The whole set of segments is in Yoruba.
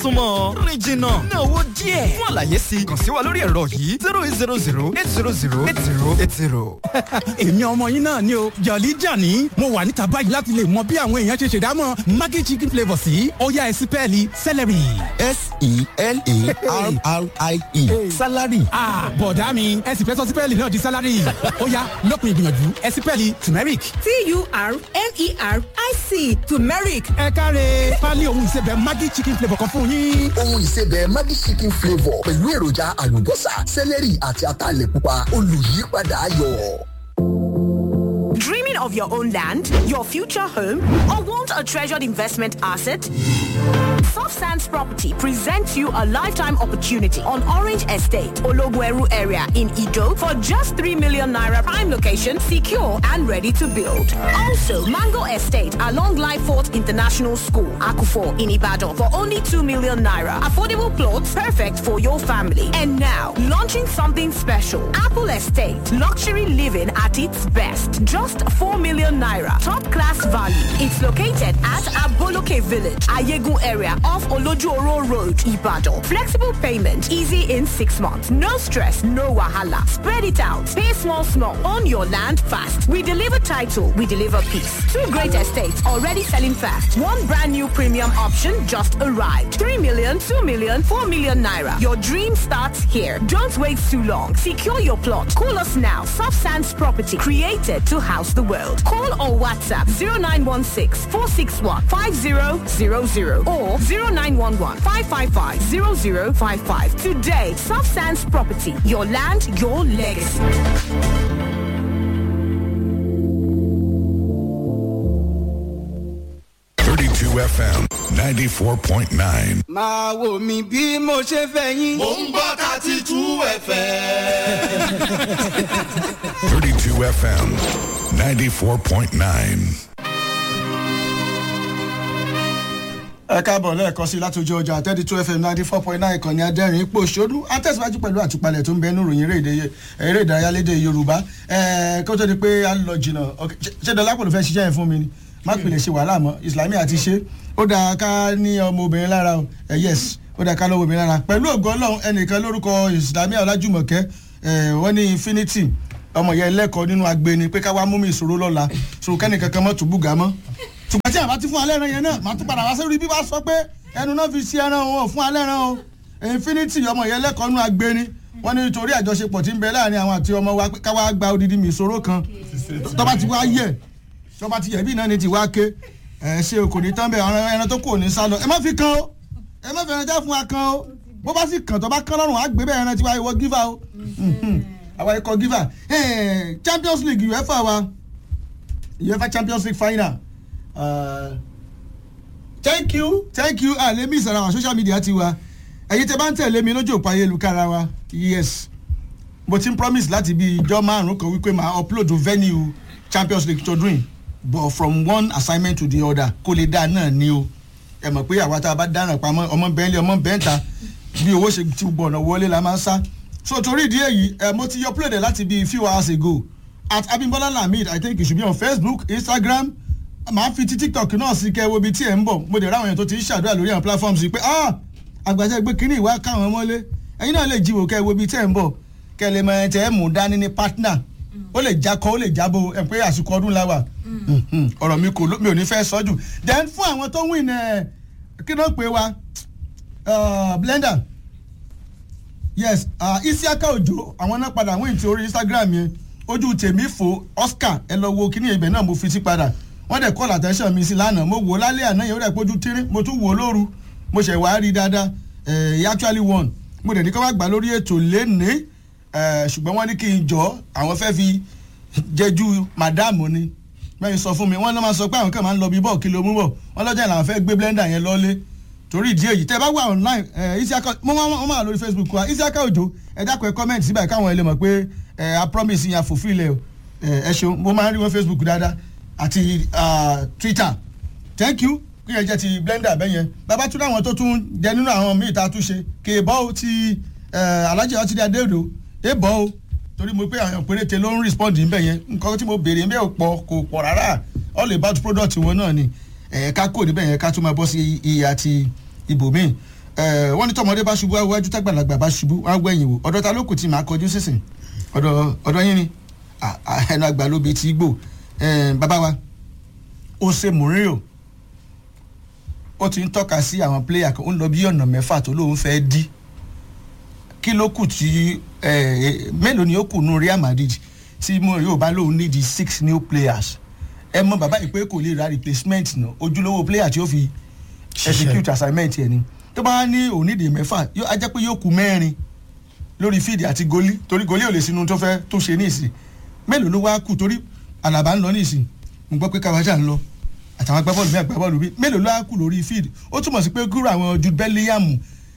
súnmọ́ rìn jìnnà ná owó díẹ̀ fún àlàyé sí i kàn sí wa lórí ẹ̀rọ yìí zero eight zero zero eight zero zero eight zero eight zero. èmi ọmọ yín náà ni o jọ̀lí jàní mo wà níta báyìí láti lè mọ bí àwọn èèyàn ṣe ṣèdámọ̀ maggi chicken flavour sí ọ̀yá ẹ̀sìn pẹ́ẹ́lí celery. s-e-l-a-r-r-i-e salary. bọ̀dá mi ẹ̀sìn fẹ́ sọ sí pẹ́ẹ́lì náà di salary ọ̀yá lópin ìgbìyànjú ẹ̀sìn pẹ́ẹ́lì turmeric. t-u-r-m-e-r-i-c turmeric ẹ káre pálí ohun ìsebẹ̀ maggi chicken flavour kan fún yín. ohun ìsebẹ̀ Maggi chicken flavour pẹ̀lú èròjà àlùbọ́sà sẹ́lẹ̀rì àti ataalẹ̀ pupa olùyípadà ayọ̀. Dreaming of your own land, your future home, or want a treasured investment asset? Soft Sands Property presents you a lifetime opportunity on Orange Estate, Ologweru area in Ido for just 3 million naira prime location, secure and ready to build. Also, Mango Estate along Lyford International School, Akufo in Ibadan for only 2 million naira. Affordable plots perfect for your family. And now, launching something special. Apple Estate, luxury living at its best. Just 4 million naira. Top class value. It's located at Aboloke Village, Ayegun area off Olojuoro Road, Ibadan. Flexible payment, easy in six months. No stress, no wahala. Spread it out. Pay small, small. Own your land fast. We deliver title, we deliver peace. Two great estates already selling fast. One brand new premium option just arrived. 3 million, 2 million, 4 million naira. Your dream starts here. Don't wait too long. Secure your plot. Call us now. Soft Sands Property, created to house the world. Call or WhatsApp 0916 461 5000 or 0911 555 0055. Today, Soft Sands Property, your land, your legacy. Thirty-two FM, ninety-four point nine. máa wò mí bí mo ṣe fẹ́ yín. mò ń gbọ́ thirty two fm. Thirty-two FM, ninety-four point nine. ẹ káàbọ̀ lẹ́ẹ̀kan sí látòjú ọjà thirty two fm ninety four point nine ìkànnì adẹ́rìn ipò òṣòdù àtẹ̀síwájú pẹ̀lú àtúpalẹ̀ tó ń bẹ nínú ìròyìn eré- eré ìdárayá lédè yorùbá ẹ̀ẹ́ kó tó di pé a lọ jìnnà ok, ṣe- ṣé dọ́lápọ̀ ló fẹ́ ṣiṣẹ́ yẹn fún mi ni má pèlè ṣe wàhálà mọ́ ìsìlámì àti ṣe ó dáa ká ní ọmọbìnrin lára o ẹ̀ yes ó dáa ká lọ́wọ́ obìnrin lára pẹ̀lú ògo ọlọ́run ẹnìkan lórúkọ ìsìlámì ọlájùmọ̀kẹ́ ẹ̀ wọ́n ní infinity ọmọ yẹn lẹ́kọ̀ọ́ nínú agbeni pé ká wá mú mi ìṣòro lọ́la ṣòro kẹ́nìkan kan mọ́ tó búga mọ́ ṣùgbọ́n tí àbá ti fún alẹ́ ẹran yẹn náà màá tún padà wá sórí bí wàá sọ pé ẹnu náà fi ṣe ẹran wọn ò fún alẹ́ ẹran o infinity ọmọ yẹn lẹ́kọ̀ọ́ nínú agbeni wọ́n ní nítorí àjọṣepọ̀ tí ń bẹ láàrin àwọn àti ọmọ wa pé ká wá gba odidi mi ìṣòro kan tọ́ba ti wá yẹ tọ́ba ti yẹ bí náà ni ti wá ké ẹ ṣe kò ní tán bẹ́ẹ̀ ọ̀rọ̀ ẹran tó kù ò ní sá lọ ẹ má fi kan o ẹ má fi ẹran já fún wa kan o bó bá sì kàn tó bá kán lọ́rùn á gbé bẹ́ẹ̀ ẹran tí wàá wọ gífà o àwa ikọ̀ gífà champions league uefa wa uefa champions league final uh, thank you thank you ah lèmi ìsọ̀rọ̀ àwọn social media ti wa ẹ̀yin tẹ bá ń tẹ̀lé mi lójú òpó ayélujára wa yes mo ti ń promise láti bí ijọ́ márùn-ún kan wípé màá upload venue champions league tọdún yìí but from one assignment to the other kó lè dáa náà ni o ẹ mọ̀ pé àwa tá a bá dáràn pamọ́ ọmọ bẹ́ẹ̀lì ọmọ bẹ́ẹ̀ta bí owó ṣe ti gbọ̀nà wọlé la máa ń sá so torí ìdí èyí ẹ mo ti upload ẹ láti bí few hours ago at abimbola lamid i think it should be on facebook instagram màá fi ti tiktok náà sí kẹ́ wo ibi tí ẹ̀ ń bọ̀ mo dẹ̀ ráwọn èèyàn tó ti ń ṣàdúrà lórí àwọn platforms yìí pé ah àgbàjẹ́ gbé kínní ìwà káwọn mọ́lé ẹ̀yin náà lè jíwò kẹ́ wo ibi tí ẹ̀ ń bọ̀ kẹ́ lè mọ ẹ̀ tẹ́ ẹ̀ mú dání ní partner ó lè jakọ ó lè jábọ̀ ẹ̀ pé àsìkò ọdún la wà Mhm. ọ̀rọ̀ mi kò ló- mi ò ní fẹ́ sọ jù then fún àwọn tó win ẹ̀ kí ló pè wá uh, blender yes uh, isiaka ojo àwọn náà padà win ti orí instagram yẹn ojú tèmi fò oscar ẹ lọ wo kíní ibẹ̀ náà mo fi sí padà wọ́n dẹ̀ call attention mi sí lánàá mo wò ó lálẹ́ àná yẹn ó dẹ̀ pójú tírín mo tún wò ó lóru mo ṣẹ̀ wá rí i dáadáa ẹ̀ he actually won mo dẹ̀ ní ká wá gbà lórí ètò lénìí ẹ̀ ṣùgbọ́n wọ́n ní kí n jọ àwọn fẹ́ fi jẹ́jú madam ni mẹ́rin sọ fún mi wọ́n lọ́ máa sọ pé àwọn kan máa ń lọ bí bọ́ọ̀ kí ló mú bọ̀ wọ́n lọ́jà làwọn fẹ́ gbé blender yẹn lọ́lé torí ìdí èyí tẹ́ ẹ bá wà online ẹ isiaka mo máa mo máa lórí facebook wa isiaka ojo ẹ dákun ẹ comment síbẹ̀ káwọn ẹ lè mọ̀ pé ẹ a promise yẹn a fulfil ẹ o ẹ ẹ ṣeun mo máa ń rí wọn facebook dáadáa àti ah, twitter thank you kí yẹn jẹ́ ti blender bẹ́ẹ̀ yẹn bàbá tún láwọn tó tún jẹ nínú àwọn míì tá a tún ṣe kì í bọ́ ó ti alájẹ ọtí dé adéòdò é bọ́ ó torí mo pé àwọn péréte ló ń respond níbẹ̀ yẹn nǹkan tí mo béèrè níbẹ̀ ò pọ̀ kò pọ̀ rárá all about product wọn náà ni ẹ̀ ká kò níbẹ̀ yẹn ká tún máa bọ́ sí iye àti ibòmíì ẹ wọ́n ní tọmọdé bá ṣubú wájú tágbàlagbà bá ṣubú wá gbẹ̀yìn wò ọ̀dọ̀ ta ló kù tí màá kọjú sísìn ọ̀dọ̀ ọ̀dọ̀ yín ni Ah, ah, ẹnu àgbà ló bi ti gbò Eh, bàbá wa ó ṣe mourinho ó ti ń tọ́ka sí àwọn pléyà kan ó ń lọ bí ọ̀nà mẹ́fà tó lóun fẹ́ dí kí ló kù tí eh, mélòó ni ó kù nù real madrid tí mourinho bá lóun need six new players ẹ mọ bàbá yìí pé kò lè ra replacement náà ojúlówó player tí ó fi execute assignment yẹn ni tó bá ní òun nídìí mẹ́fà yóò á jẹ́ pé yóò kù mẹ́rin lórí fíìdì àti gólí torí gólí ò lè sinú tó fẹ́ tó ṣe ní ìsìn mélòó ló wá kù torí àlàbà ń lọ ní ìsìn mo gbọ́ pé káwájà ń lọ àtàwọn agbábọ́ọ̀lù mi agbábọ́ọ̀lù mi mélòó ló wá kù lórí fíìdì ó túmọ̀ sí pé kúrò àwọn jude bellingham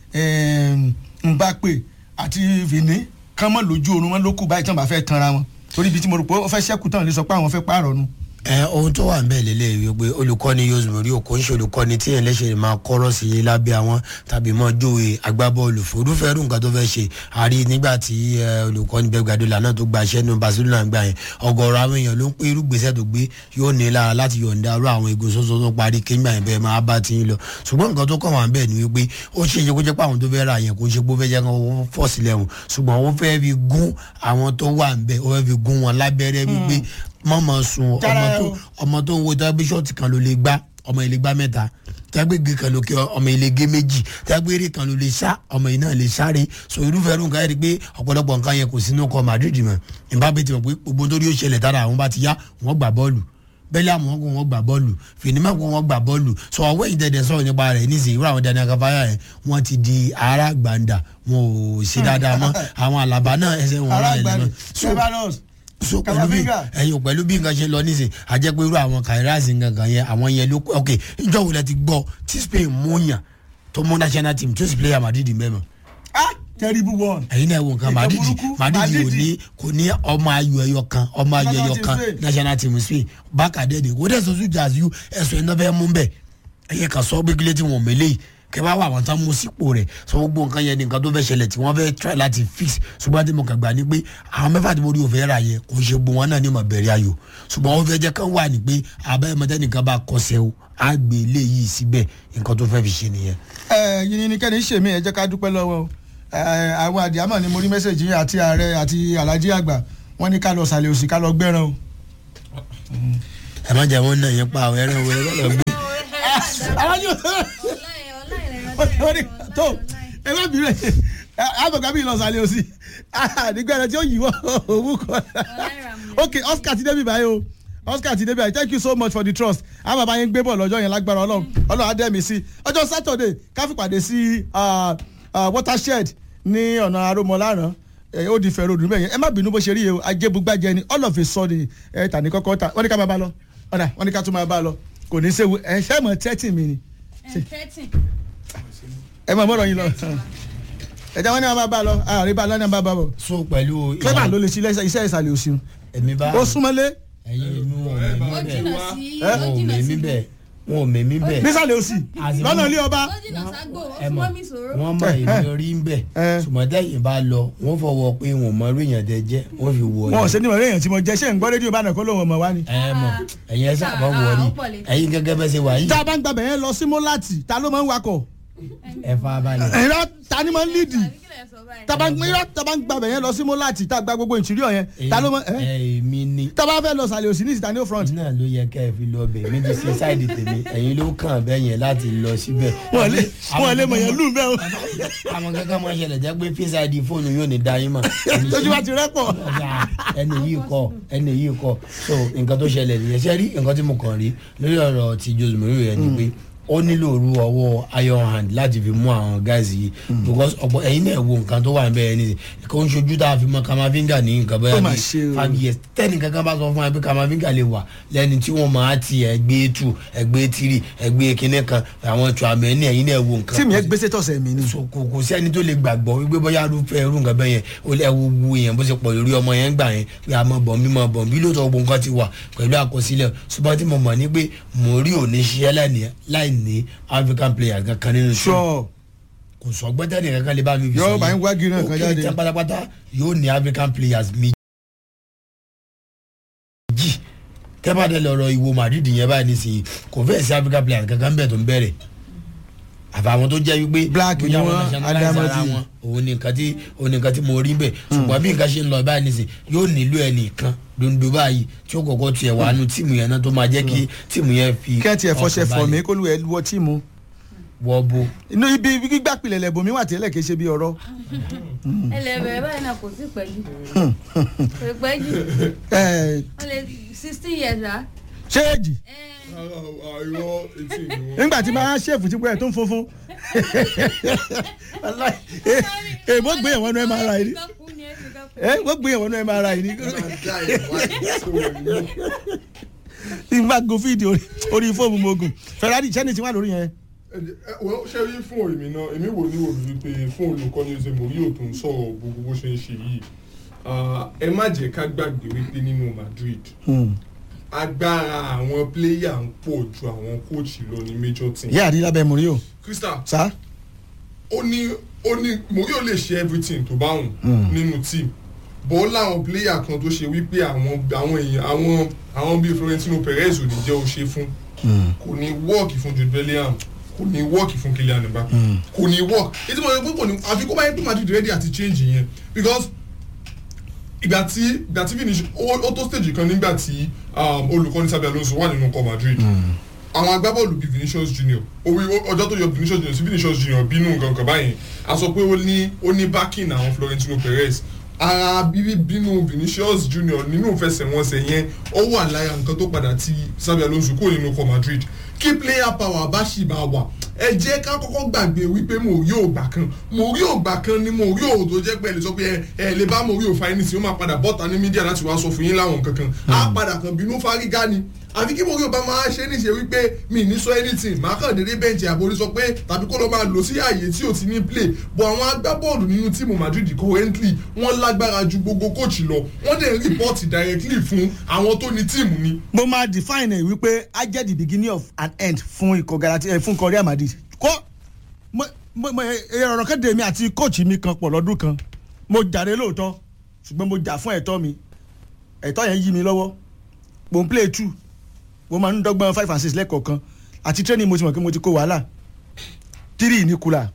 mbappe àti vini kán mọ́ lójú oorun wọn ló kù báyìí tí wọ́n bá fẹ́ tanra wọn torí ibi tí mo rò pé ó fẹ́ ṣẹ́kù tán lè sọ pé àwọn fẹ́ pààrọ̀ nu ẹ ohun tó wà nbẹ lélẹ wípé olùkọ́ni yosemori okò ń ṣe olùkọ́ni tí yẹn lẹ́sẹ̀ máa kọ́rọ̀ sí i lábẹ́ àwọn tàbí mọ́ jóye agbábọ́ọ̀lù fòdúfẹ́rù nǹkan tó fẹ́ ṣe àrí nígbà tí olùkọ́ni bẹ́ẹ̀ gbàdúrà náà tó gbaṣẹ́ nínú barcelona gbà yẹn ọgọ́rọ̀ àwọn èèyàn ló ń pé irúgbésẹ̀ tó gbé yóò ní lára láti yọ̀ǹda arú àwọn egun sọ́sọ́ tó parí kéńgbà yẹn bẹ́ẹ̀ máa bá ti ń lọ ṣùgbọ́n nǹkan tó kàn wá nbẹ̀ ni wípé ó ṣe é ṣe kó jẹ́ pé àwọn tó fẹ́ ra yẹn kó ṣe pé ó fẹ́ jẹ́ kó fọ́ sílẹ̀ wọn ṣùgbọ́n ó fẹ́ fi gún àwọn tó wà nbẹ̀ ó fẹ́ fi gún wọn lábẹ́rẹ́ wípé mọ̀mọ́ sun ọmọ tó ọmọ tó ń wo tẹ́gbẹ́ ṣọ́ọ̀tì kan ló lè gbá ọmọ ilé gbá mẹ́ta tẹ́gbẹ́ gé kan ló kí ọmọ ilé gé méjì tẹ́gbẹ́ eré kan ló lè sá ọmọ yìí náà lè sáré so irúfẹ́ irú nǹkan yẹn rí pé ọ̀pọ̀lọpọ̀ nǹkan yẹn kò sínú ọkọ̀ madrid mọ̀ ìbábẹ́ ti mọ̀ pé gbogbo nítorí ó ṣẹlẹ̀ tára àwọn bá ti yá wọ́n gbà bọ́ọ̀lù bẹ́ẹ̀lì àwọn ọkọ̀ wọn gbà bọ́ọ̀lù fìnímọ̀ kó wọn gbà bọ́ọ̀lù sọ ọwọ́ ìdẹ̀dẹ̀ sọ̀rọ̀ nípa rẹ̀ nísìnyí wúrà àwọn dani akafáyà yẹn wọ́n ti di ara gbàǹdà wọn ò ṣe dáadáa mọ́ àwọn àlàbà náà ẹsẹ̀ wọn rà lẹ́nu so pẹ̀lú bí ẹ̀yin pẹ̀lú bí nǹkan ṣe lọ nísìn àjẹ́ pé irú àwọn kairaz gangan yẹn àwọn yẹn ló ok njọ́ wo lẹ ti gbọ́ tí spain mú yàn tó mú national team tó sì player madrid mẹ́mọ́. ah terrible one. ẹ̀yin náà wo nǹkan madrid madrid kò ní kò ní ọmọ ayò ẹyọ kan ọmọ ayò ẹyọ kan national team spain bákàdé ni kò dẹ̀ sọ́sù jazz you ẹ̀sùn ẹ̀ náà fẹ́ mú bẹ́ẹ̀ ẹ̀yẹ kan sọ gbégilé tí wọ́n mẹ́lẹ́ yìí kẹ bá wà wọn tán mú sípò rẹ sọ gbogbo nǹkan yẹn ni nǹkan tó fẹ́ ṣẹlẹ̀ tí wọ́n fẹ́ try láti fix ṣùgbọ́n tí mo kàn gbà ní pé àwọn mẹ́fà tí mo rí òfin rà yẹn kò ṣe gbogbo wọn náà ní mo bẹ̀rẹ̀ ayò ṣùgbọ́n wọ́n fẹ́ jẹ́ kán wà ní pé abẹ́yẹmọtẹ́ nìkan bá kọsẹ̀ o á gbé ilé yìí síbẹ̀ nǹkan tó fẹ́ fi ṣe nìyẹn. ẹ yìnyín ni kẹ́ni ṣèmí ẹ jẹ́ ká dúpẹ́ lọ́wọ́ àwọn àdìámọ̀ ni mo rí mẹ́sẹ̀gì àti ààrẹ àti alájí àgbà wọ́n ní ká lọ sàlẹ̀ òsì ká lọ gbẹ́ràn o. ẹ má jẹ́ wọn náà yẹn pa àwọn ẹran wẹ̀rẹ̀ lọ gbé tó ẹ má bìrẹ̀ àbọ̀gá bí ìlọsàlẹ̀ òsì nígbà rẹ tí ó yíwọ́ òwú kan ok oscar ti débi báyìí o oscar ti débi báyìí thank you so much for the trust àwọn bàbá yẹn gbé bọ̀ lọ́jọ́ yẹn lágbára ọlọ́run ọlọ́run adẹ́mi sí ọjọ́ saturday káfípàdé sí watershed ní ọ̀nà aromọláràn ó di fẹ̀rẹ̀ òdùnú bẹ́yẹn ẹ má bínú bó ṣe rí yẹ o ajébúgbàjẹ ni all of a sudden ẹ tà ní kọ́kọ́ ta wọ́n ní ká máa bá lọ ọ̀dà wọ́n ní ká tún máa bá lọ kò ní í ṣe ẹ ṣẹ́ mọ̀ tẹ́tì mi ni ẹ máa mọ̀rọ̀ yín lọ ẹ̀jẹ̀ wọn ní wọn bá bá lọ àárín bá lọ́nà bá bá bọ̀. so pẹ̀lú. clever ló lè ṣe iṣẹ́ ìsàlẹ̀ òsì. èmi bá ó súnmọ́lé. ẹyin inú wọn ò mẹ́mí bẹ́ẹ̀ wọn ò mẹ́mí bẹ́ẹ̀ wọn ò mẹ́mí bẹ́ẹ̀. nísàlẹ̀ òsì lọ́nà ilé ọba. ẹ mọ̀ wọ́n mọ èmi rí ń bẹ̀ sùmọ́tẹ́ yìí bá lọ wọ́n fọwọ́ pé wọn mọ orí èèyàn tẹ jẹ́ wọ́n fi wọ wọn ò sẹ́ni mọ̀ èèyàn tí mo jẹ́ ṣé ń gbọ́ rédíò bá nàkó lóun ọmọ wa ni. ẹ mọ ẹyin ẹ sábà wọrí ẹyin gẹ́gẹ́ bẹ́ẹ̀ ṣe wà yìí. tá a bá ń gbàgbẹ́ yẹn lọ sí mọ́láàtì ta ló máa ń wakọ̀ ẹ fa balẹ̀. ẹ̀rọ ta ni máa ń lídì taba ń gbàgbẹ́ yẹn lọ sí mọ́láàtì tá a gba gbogbo ìtìrí ọ̀yẹn ta ló máa. èmi ni. taba fẹ́ lọ sàlẹ̀ òsì ní ìsìta ní ó front. náà ló yẹ kẹ́ ẹ fi lọ bẹ̀ méjì sí sáìdì tèmi ẹ̀yin ló kàn bẹ́ẹ̀ yẹn láti lọ síbẹ̀. wọ́n lè mọ̀ yẹn lù bẹ́ẹ̀ o. àwọn kankan máa ṣẹlẹ̀ jẹ́ pé fíṣàìdì fóònù yóò ní dáyé mọ̀. tójú bá ti rẹ́pọ̀. ẹni yìí kọ ẹni yìí kọ so nǹkan tó ṣẹlẹ̀ nìyẹn ṣe rí nǹkan tí mo kàn rí lórí ọ̀rọ̀ ti jose mourinho yẹn ni pé ó nílò òru ọwọ́ iron hand láti fi mú àwọn guys yìí because ọ̀pọ̀ ẹ̀yin náà wo nǹkan tó wà níbẹ̀ yẹn nísìnyí kò ń ṣojú tá a fi mọ kamavinga ní nǹkan bẹ́ẹ̀ ní five years tẹ́nì kankan bá sọ fún wa pé kamavinga lè wà lẹ́ni tí wọ́n máa ti ẹgbẹ́ two ẹgbẹ́ three ẹgbẹ́ kínní kan àwọn tùwàmẹ́ ní ẹ̀yin náà wo nǹkan. tí mi ẹ gbèsè tọ̀sẹ̀ mi ni. kò kò sẹ́ni tó lè gbàgbọ́ wípé bóyá arúfẹ́ irú nǹkan bẹ́ẹ̀ yẹn ó lẹ́ wo wu èèyàn bó ṣe pọ̀ lórí ọmọ yẹn gbà yẹn pé a mọ bọ̀m̀bí mọ bọ̀m̀bí lóòótọ́ gbogbo nǹkan ti wà pẹ̀lú àkọsílẹ̀ ṣùgbọ́n tí mo mọ̀ ní pé mo rí òní ṣiṣẹ́ láì ní african players kankan nínú sure kò sọ gbẹ́tẹ́ nìkan kan lè bá mi fi yóò bá ń wági náà kan jáde ó kéré pátápátá yóò ní african players méjì tẹ́bàdé lọ́rọ̀ ìwo madrid yẹn báyìí nísìnyí kò fẹ́ẹ̀ sí african players kankan bẹ́ẹ̀ tó ń bẹ̀rẹ̀ àfàwọn tó jẹ́ wípé Black ni bóyá wọn wọ́n, nationalize Adamadi. ara wọn òun ni nǹkan tí òun ni nǹkan tí mo rí bẹ́ẹ̀ ṣùgbọ́n bí nǹkan ṣe ń lọ báyìí nísìn yóò nílò ẹnìkan dondo báyìí tí ó kọ̀kọ́ tiẹ̀ wà nù tíìmù yẹn náà tó máa jẹ́ kí tíìmù yẹn fi kẹ́ẹ̀tì ẹ̀ fọṣẹ ọkàn fọ̀ mí balẹ̀. kó lu ẹ̀ wọ tíìmù. wọ́ bo inú ibi gbígbà pilẹ̀ lẹ̀ bòmí wà tẹ́lẹ̀ kì í ṣe bí ọ̀rọ̀. ẹlẹ́bẹ̀rẹ̀ báyìí náà kò sí pẹ̀lú kò pẹ́ jù Ẹ̀, wọ́n lè sixteen years rà. ṣé èjì nígbà tí máa ṣèfù tí pẹ́ tó ń funfun. Wallahi, eh, eh, wọ́n gbé ẹ̀wọ̀n náà mri ni Eh, wọ́n gbé ẹ̀wọ̀n náà mri ni. tí n bá go fídíò orí- orí fóònù mogun ferrari chẹ́ni ti wà lórí yẹn. wọ́n ṣe rí fún èmi náà èmi wò ní òbí wípé fún olùkọ́ni ṣe mò rí òtún sọ̀rọ̀ gbogbo bó ṣe ń ṣe yìí Ah, ẹ má jẹ́ ká gbàgbé wípé nínú madrid agbára àwọn pléyà ń pọ̀ ju àwọn kóòtù lọ ní major team. ìyá àdí lábẹ́ mourinho. crystal sá. ó ní ó ní mourinho lè ṣe everything tó bá wùn nínú team bọ́ láwọn pléyà kan tó ṣe wípé àwọn àwọn èèyàn àwọn àwọn bíi florentino perez ò ní jẹ́ ó ṣe fún kò ní wọ́ọ̀kì fún jude bellingham kò ní wọ́ọ̀kì fún kylian mbappe kò ní wọ́ọ̀kì ètò ìmọ̀ ẹgbẹ́ kò ní àfi kó bá yẹ pé madrid ready àti change yẹn because ìgbà tí ìgbà tí finish ó ó tó stage kan nígbà tí um, olùkọ́ni sábẹ́ alonso wà nínú ọkọ̀ madrid àwọn agbábọ́ọ̀lù bíi vinicius junior orí ọjọ́ tó yọ vinicius junior sí vinicius junior bínú nǹkan báyìí a sọ pé ó ní ó ní backing àwọn florentino perez ara bíbí bínú vinicius junior nínú ìfẹsẹ̀wọnsẹ̀ yẹn ó wà lára nǹkan tó padà ti sábẹ́ alonso kúrò nínú ọkọ̀ madrid kí player power bá ṣì máa wà ẹ jẹ́ ká kọ́kọ́ gbàgbé wípé mo rí ògbà kan mo rí ògbà kan ni mo rí òwò tó jẹ́ pé ẹ lè sọ pé ẹ ẹ lè bá mo rí òfa ẹni tí ó máa padà bọ́ta ní mídíà láti wá sọ fún yín láwọn kankan á padà kan bínú fárígá ni àfi kí mo rí òbá máa ṣe níṣe wípé mi ní sọ anything máa kàn déédéé bẹ́ǹchì àborí sọ pé tàbí kó lọ máa lò sí ààyè tí ò ti ní play bọ̀ àwọn agbábọ́ọ̀lù nínú tíìmù madrid currently wọ́n lágbára ju gbogbo coach lọ wọ́n dẹ̀ report directly fún àwọn tó ní tíìmù ni mo máa define ẹ wípé i get the beginning of an end fún ikọ̀ galati ẹ fún ikọ̀ real madrid kó mo mo mo ọ̀rọ̀ kéde mi àti coach mi kan pọ̀ lọ́dún kan mo jàre lóòótọ́ ṣùgbọ́n mo jà fún ẹ̀tọ́ mi ẹ̀tọ́ yẹn yí mi lọ́wọ́ mo ń play two mo máa ń dọ́gbọ́n five and six lẹ́kọ̀ọ̀kan àti training mo ti mọ̀ pé mo ti kó wàhálà three ní kula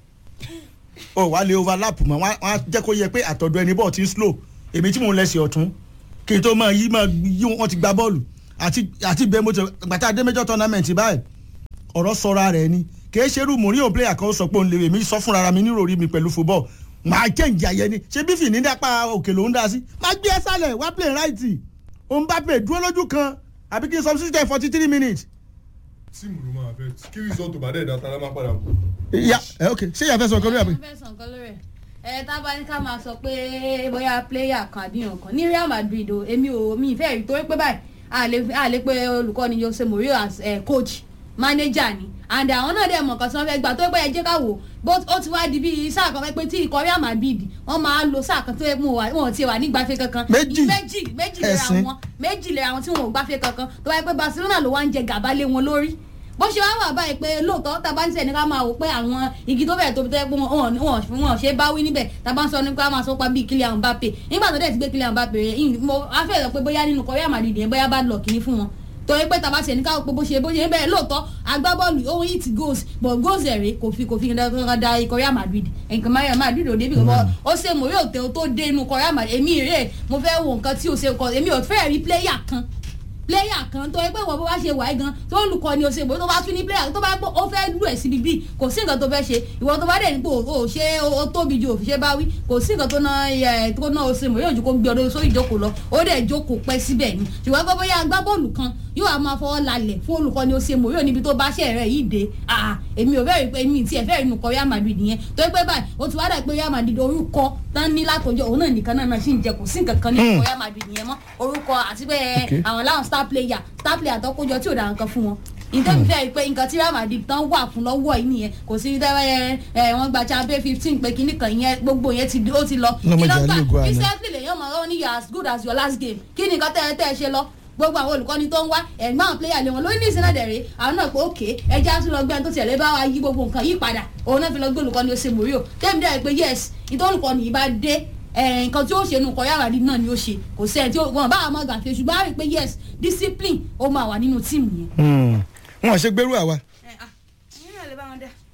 o wà lè overlap mọ́ wọ́n á jẹ́ kó yẹ pé àtọ̀dọ̀ ẹni bọ́ọ̀ ti ń slow èmi tí mò ń lẹ́sẹ̀ ọ̀tún kí n tó máa yí máa yí wọ́n ti gba bọ́ọ̀lù àti àti bẹ́ẹ̀ mo ti gbàtà adé major tournament báyìí ọ̀rọ̀ sọra rẹ̀ ni kì í ṣe irú mourinho player kan ó sọ pé òun lè èmi sọ fúnra ara mi nírò rí mi pẹ̀lú football máa jẹ́ǹjì ayẹ ni ṣé bí fìní dápá òkè ló ń dá sí máa gbé ẹ sálẹ̀ wá play right òun bá pè dúró lójú kan àbí kí n substitute forty three minutes. tíìmù ló máa fẹ́ kí result ò bá dẹ̀ dáta lá máa padà bọ̀. ya ẹ ok ṣé ìyá fẹ́ sọ nǹkan lórí àbí. wọ́n fẹ́ sọ nǹkan lórí ẹ̀ ẹ tá a bá ní ká máa sọ pé bóyá player kan àbí nǹkan ní real madrid o èmi ò mi ìfẹ́ rí torí pé báyìí a lè a lè pe olùkọ́ni jose mourinho as eh, coach manager ni and àwọn náà dẹ̀ mọ̀ nǹkan tí wọ́n fẹ́ gbà tó pé ẹ jẹ́ ká wò bó ó ti wá di bí sáà kan pé tí ikọ̀ real madrid wọ́n máa lo sáà kan tó yẹ mú wa wọn ò tiẹ̀ wà ní gbafẹ́ kankan Méjì. méjì méjì lè ra Ẹ̀sìn. wọn méjì lè ra wọn tí wọn ò gbafẹ́ kankan tó wáyé pé barcelona ló wá ń jẹ gàba lé wọn lórí bó ṣe wá wà báyìí pé lóòótọ́ tá a bá ń sẹ́ni ká máa wò pé àwọn igi tó bẹ̀rẹ̀ tóbi tó yẹ pé wọn wọn wọn ṣe bá wí níbẹ̀ tá a bá ń sọ nípa máa sọ pa bíi Kylian Mbappe nígbà tó dẹ̀ ti gbé Kylian Mbappe rẹ̀ yìí mo á fẹ́ sọ pé bóyá nínú Real Madrid yẹn bóyá bá lọ kíní fún wọn torí pé tá a bá ṣe ní ká pé bó ṣe bó ṣe ń bẹ̀rẹ̀ lóòótọ́ agbábọ́ọ̀lù ó hit goals but goals ẹ̀rẹ́ kò fi kò fi kankan da ikọ̀ Real Madrid nǹkan Real Madrid ò débi kankan ó ṣe mò yóò tẹ tó dé inú Real Madrid èmi rè mo fẹ́ wo nǹkan tí ò ṣe kọ èmi ò fẹ́ rí player kan player kan tó yẹ pé wọ́n bó bá ṣe wáyé gan tó olùkọ́ ni o ṣe ìbò tó bá tún ní player tó bá pọ̀ ó fẹ́ lù ẹ̀ síbi bíi kò sí nǹkan tó fẹ́ ṣe ìwọ tó bá dẹ̀ nípò o ṣe o tóbi ju òfìṣẹ́ bá wí kò sí nǹkan tó ná ẹ̀ tó ná o ṣe mọ̀ yóò ju kó gbé ọdún sórí ìjókòó lọ ó dẹ̀ jókòó pẹ́ síbẹ̀ ni ṣùgbọ́n pé bóyá agbábọ́ọ̀lù kan yóò á máa fọwọ́ lalẹ̀ fún olùkọ́ ni o ṣe mọ̀ yóò níbi tó bá ṣe rẹ̀ yìí dé ah èmi ò fẹ́ẹ́ rí pé èmi tiẹ̀ fẹ́ẹ́ rí nùkọ́ Real Madrid yẹn tó yẹ pé báyìí o ti wá dà pé Real Madrid orúkọ tán ní látọjọ́ òun náà nìkan náà náà sì ń jẹ kò sí nǹkan kan ní Hmm. Real Madrid yẹn mọ́ orúkọ àti pé Okay. àwọn láwọn star player star player tó kójọ tí ò dá nǹkan fún wọn ìtẹ́mi fẹ́ rí pé nǹkan tí Real Madrid tán wà fún lọ́wọ́ yìí nìyẹn kò sí tẹ́wẹ́ ẹ wọ́n gba champion fifteen pé kinní kan yẹn gbogbo yẹn ti ó ti lọ Lọ́mọ Kí ló ìjà gbà? lóògùn àná. recently lèyàn mọ̀ ọ́ ní you are as good as your last game kí ni nǹkan tẹ́ ẹ tẹ́ ẹ ṣe lọ gbogbo àwọn olùkọ́ni tó ń wá ẹ̀gbọ́n àwọn player lé wọn lórí ní ìsinmi dẹ̀rẹ̀ àwọn náà pé òkè ẹja tún lọ gbẹ́ni tó tiẹ̀ lé bá wa yí gbogbo nǹkan yí padà òun náà fi lọ gbé olùkọ́ni ó ṣe mòríò tẹ́mi dẹ̀ pé yes ìtọ́ olùkọ́ni yìí bá dé ẹ̀, nǹkan tí ó ṣe nù kọ́ yàrá rí náà ni ó ṣe kò sẹ́ni tí ó wọn bá àwọn ọmọ gàfẹ́ ṣùgbọ́n a rí i pé yes discipline ó máa wà nínú tíìmù yẹn. Hmm. wọn ṣe gbẹrú àwa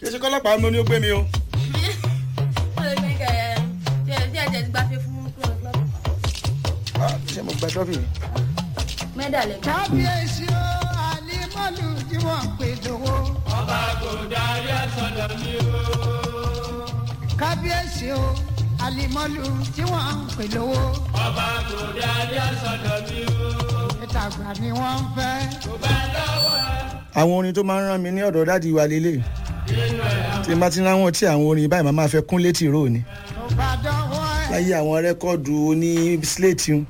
kí ṣe kọ́lọ́pàá mo ní ó gbé mi o. ṣé mo gba trọ́fì mi. mẹ́dà lẹ́gbẹ̀ẹ́. kábíyèsí o àlímọ́lù tí wọ́n ń pè lówó. ọba kò darí ẹ̀sọ́dọ̀ mi o. kábíyèsí o àlímọ́lù tí wọ́n ń pè lówó. ọba kò darí ẹ̀sọ́dọ̀ mi o. ìtàgbà ni wọ́n ń fẹ́. kò bá lọ́wọ́ ẹ. àwọn orin tó máa ń rán mi ní ọ̀dọ̀ dáàdi wa lélẹ̀ tí n bá ti ráwọn tí àwọn orin báyìí máa máa fẹ́ kún létí rò ni kò bá dọ́wọ́ ẹ. láyé àwọn rẹ́kọ̀dù oní slate un.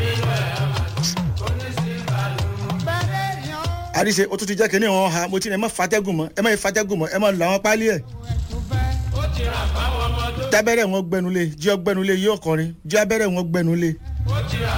bẹ́ẹ̀ ni ó àríṣe o tún ti jẹ́ kí ní wọn ha mo ti ní ẹ má fatẹ́gùn mọ́ ẹ má fatẹ́gùn mọ́ ẹ má lọ àwọn pálí ẹ̀. ó ti rà fáwọn ọmọ tó. jábẹ́rẹ́ wọn gbẹnulé jí ọgbẹnulé yí ọkọrin jí abẹ́rẹ́ wọn gbẹnulé. ó ti rà